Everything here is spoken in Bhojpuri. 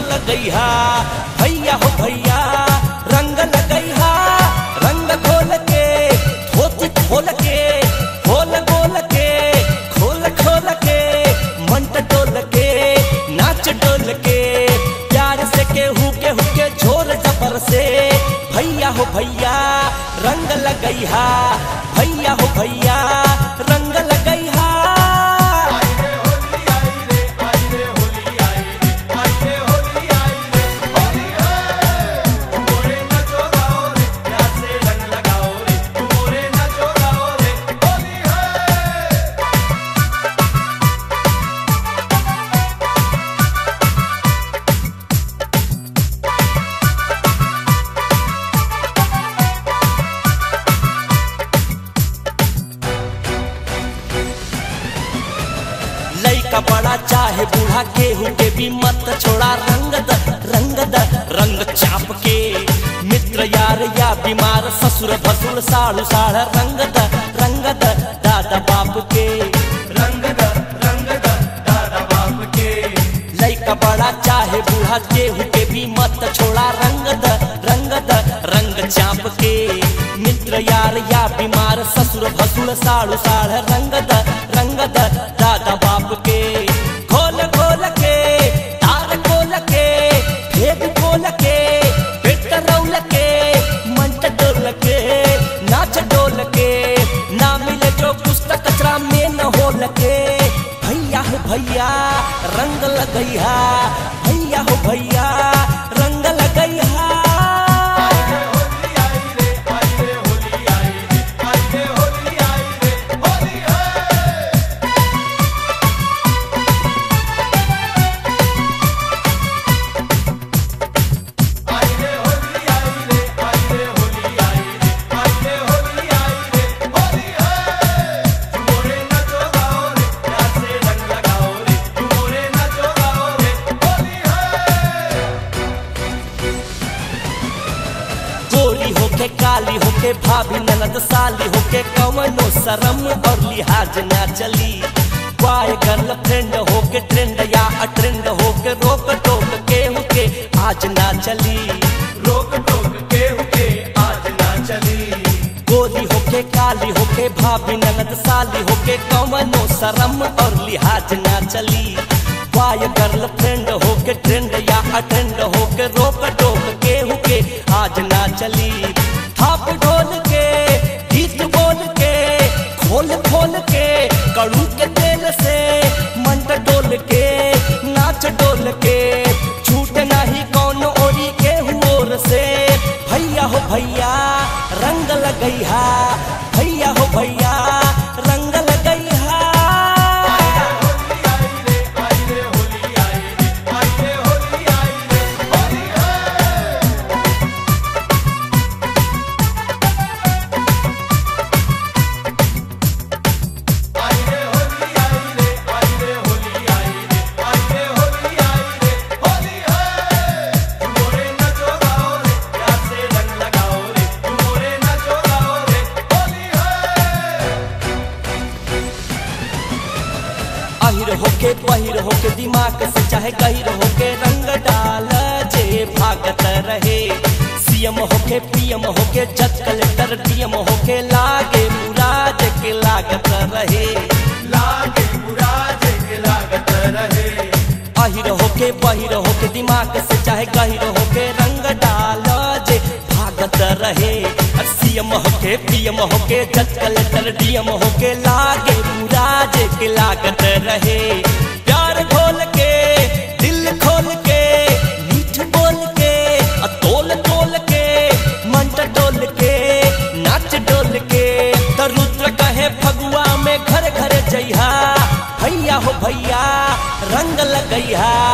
लगैहा भैया हो भैया रंग लगैहा रंग घोल के धोती खोल के खोल गोल के खोल खोल के मंट डोल के नाच डोल के प्यार से केहू केहू के झोर जबर से भैया हो भैया रंग लगैहा भैया हो भैया रंग लगैहा लइका बड़ा चाहे बूढ़ा केहू के भी मत छोड़ा रंग द रंग द रंग चाप के मित्र यार या बीमार ससुर भसुर साड़ू साड़ रंग द रंग द दादा बाप के रंग द रंग द दादा बाप के लइका बड़ा चाहे बूढ़ा केहू के भी मत छोड़ा रंग द रंग द रंग चाप के मित्र यार या बीमार ससुर भसुर साड़ू साड़ रंग द रंग द दादा बाप के खोल खोल के तार खोल के भेद खोल के पेट रौल के मंट डोल के नाच डोल के ना मिले जो पुस्तक कचरा में न होल के भैया हो भैया रंग लगैहा भैया हो भैया रंग लगैहा होली आई रे आई रे होली आई रे आई रे होली आई रे होली है आई रे होली आई रे आई रे होली आई रे आई रे होली आई रे होली है मोरे नाचो गाओ रे प्यार से रंग लगाओ रे मोरे नाचो गाओ रे होली है गोरी होके काली होके भाभी ननद साली होके कवनो शरम और लिहाज ना चली बॉय गर्लफ्रेंड होके ट्रेंड या अट्रेंड होके रोक टोक के होके आज ना चली रोक टोक के हुके आज ना चली गोरी होके काली होके भाभी ननद साली होके कवनो शरम और लिहाज ना चली बॉय गर्लफ्रेंड होके ट्रेंड या अटेंड होके रोक टोक के होके आज ना चली थाप ढोल के गीत बोल के खोल खोल के कड़ू के तेल से मंट डोल के नाच डोल के छूट नहीं कौन ओरी के हुओर से भैया हो भैया रंग लगैहा भैया हो भैया रंग लगैहा होली आई रे आई रे होली आई रे आई रे होली आई रे होली है आई रे होली आई रे आई रे होली आई रे आई रे होली आई रे होली है मोरे नाचो गाओ रे प्यार से रंग लगाओ रे मोरे नाचो गाओ रे होली है अहिर होके पहिर होके दिमाग से चाहे गहिर होके रंग डाल जे भागत रहे सीएम होके पीएम होके जज कलेक्टर डीएम होके लागे मुराद के लागत रहे लागे बुरा के लागत रहे अहिर होके बहिर होके दिमाग से चाहे गहिर होके रंग डाल जे भागत रहे सीएम होके पीएम होके जज कलेक्टर डीएम होके लागे पूरा जे के लागत रहे प्यार खोल के दिल खोल के मीठ बोल के अ तोल तोल के मंट डोल के नाच डोल के त रुद्र कहे फगुआ में घर घर जइहा भैया हो भैया रंग लगैहा